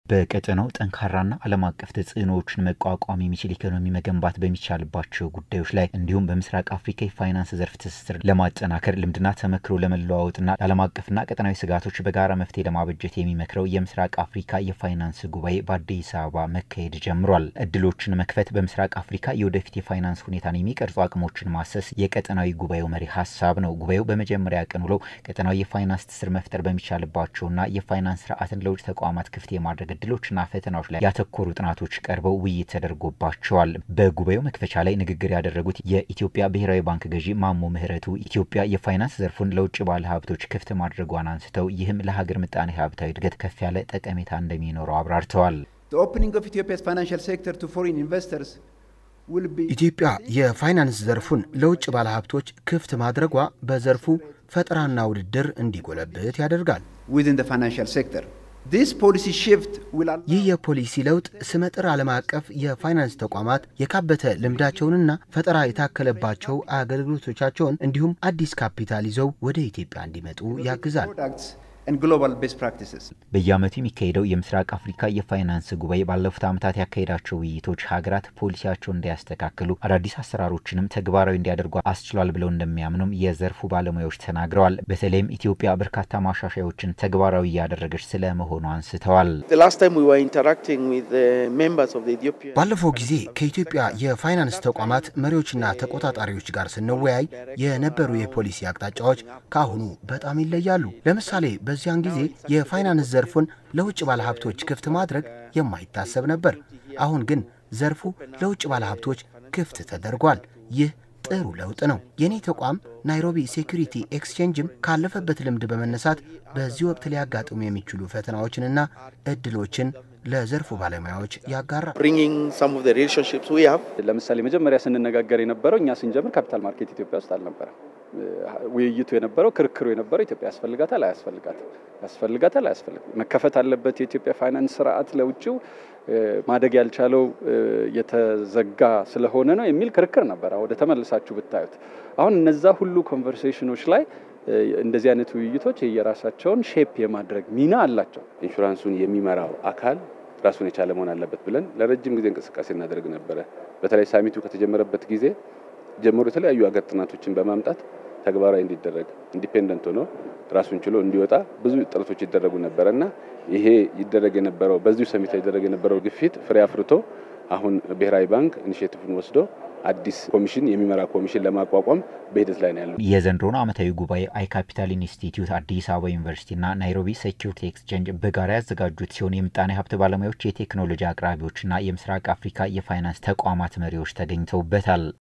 በቀጠናው ጠንካራና ዓለም አቀፍ ተጽዕኖዎችን መቋቋም የሚችል ኢኮኖሚ መገንባት በሚቻልባቸው ጉዳዮች ላይ እንዲሁም በምስራቅ አፍሪካ የፋይናንስ ዘርፍ ትስስር ለማጠናከር ልምድና ተመክሮ ለመለዋወጥና ለዓለም አቀፍና ቀጠናዊ ስጋቶች በጋራ መፍትሄ ለማበጀት የሚመክረው የምስራቅ አፍሪካ የፋይናንስ ጉባኤ በአዲስ አበባ መካሄድ ጀምሯል። እድሎችን መክፈት፣ በምስራቅ አፍሪካ የወደፊት የፋይናንስ ሁኔታን የሚቀርጹ አቅሞችን ማሰስ የቀጠናዊ ጉባኤው መሪ ሀሳብ ነው። ጉባኤው በመጀመሪያ ቀን ውለው ቀጠናዊ የፋይናንስ ትስስር መፍጠር በሚቻልባቸውና የፋይናንስ ስርዓትን ለውጭ ተቋማት ክፍት የማድረግ እድሎችና ፈተናዎች ላይ ያተኮሩ ጥናቶች ቀርበው ውይይት ተደርጎባቸዋል። በጉባኤው መክፈቻ ላይ ንግግር ያደረጉት የኢትዮጵያ ብሔራዊ ባንክ ገዢ ማሞ ምህረቱ ኢትዮጵያ የፋይናንስ ዘርፉን ለውጭ ባለ ሀብቶች ክፍት ማድረጓን አንስተው ይህም ለሀገር ምጣኔ ሀብታዊ እድገት ከፍ ያለ ጠቀሜታ እንደሚኖረው አብራርተዋል። ኢትዮጵያ የፋይናንስ ዘርፉን ለውጭ ባለሀብቶች ክፍት ማድረጓ በዘርፉ ፈጠራና ውድድር እንዲጎለብት ያደርጋል። ይህ የፖሊሲ ለውጥ ስመጥር ዓለም አቀፍ የፋይናንስ ተቋማት የካበተ ልምዳቸውንና ፈጠራ የታከለባቸው አገልግሎቶቻቸውን እንዲሁም አዲስ ካፒታል ይዘው ወደ ኢትዮጵያ እንዲመጡ ያግዛል። በየዓመቱ የሚካሄደው የምስራቅ አፍሪካ የፋይናንስ ጉባኤ ባለፉት ዓመታት ያካሄዳቸው ውይይቶች ሀገራት ፖሊሲያቸውን እንዲያስተካክሉ አዳዲስ አሰራሮችንም ተግባራዊ እንዲያደርጉ አስችሏል ብለው እንደሚያምኑም የዘርፉ ባለሙያዎች ተናግረዋል። በተለይም ኢትዮጵያ በርካታ ማሻሻያዎችን ተግባራዊ እያደረገች ስለመሆኑ አንስተዋል። ባለፈው ጊዜ ከኢትዮጵያ የፋይናንስ ተቋማት መሪዎችና ተቆጣጣሪዎች ጋር ስንወያይ የነበሩ የፖሊሲ አቅጣጫዎች ከአሁኑ በጣም ይለያሉ። ለምሳሌ በዚያን ጊዜ የፋይናንስ ዘርፉን ለውጭ ባለሀብቶች ክፍት ማድረግ የማይታሰብ ነበር። አሁን ግን ዘርፉ ለውጭ ባለሀብቶች ክፍት ተደርጓል። ይህ ጥሩ ለውጥ ነው። የኔ ተቋም ናይሮቢ ሴኩሪቲ ኤክስቼንጅም ካለፈበት ልምድ በመነሳት በዚህ ወቅት ሊያጋጥሙ የሚችሉ ፈተናዎችንና እድሎችን ለዘርፉ ባለሙያዎች ያጋራል። ለምሳሌ መጀመሪያ ስንነጋገር የነበረው እኛ ስንጀምር ካፒታል ማርኬት ኢትዮጵያ ውስጥ አልነበረም። ውይይቱ የነበረው ክርክሩ የነበረው ኢትዮጵያ ያስፈልጋታል አያስፈልጋትም፣ ያስፈልጋታል አያስፈልግም፣ መከፈት አለበት የኢትዮጵያ ፋይናንስ ስርዓት ለውጭው ማደግ ያልቻለው የተዘጋ ስለሆነ ነው የሚል ክርክር ነበር። ወደ ተመልሳችሁ ብታዩት አሁን እነዛ ሁሉ ኮንቨርሴሽኖች ላይ እንደዚህ አይነት ውይይቶች የየራሳቸውን ሼፕ የማድረግ ሚና አላቸው። ኢንሹራንሱን የሚመራው አካል ራሱን የቻለ መሆን አለበት ብለን ለረጅም ጊዜ እንቅስቃሴ እናደርግ ነበረ። በተለይ ሳሚቱ ከተጀመረበት ጊዜ ጀምሮ የተለያዩ ሀገር ጥናቶችን በማምጣት ተግባራዊ እንዲደረግ ኢንዲፔንደንት ሆኖ ራሱን ችሎ እንዲወጣ ብዙ ጥረቶች ይደረጉ ነበረ እና ይሄ ይደረግ የነበረው በዚሁ ሰሚት ይደረግ የነበረው ግፊት ፍሬ አፍርቶ አሁን ብሔራዊ ባንክ ኢኒሼቲቭን ወስዶ አዲስ ኮሚሽን የሚመራ ኮሚሽን ለማቋቋም በሂደት ላይ ነው ያለው። የዘንድሮን ዓመታዊ ጉባኤ አይ ካፒታል ኢንስቲትዩት፣ አዲስ አበባ ዩኒቨርሲቲና ናይሮቢ ሴኪሪቲ ኤክስቼንጅ በጋራ ያዘጋጁት ሲሆን የምጣኔ ሀብት ባለሙያዎች፣ የቴክኖሎጂ አቅራቢዎችና የምስራቅ አፍሪካ የፋይናንስ ተቋማት መሪዎች ተገኝተውበታል።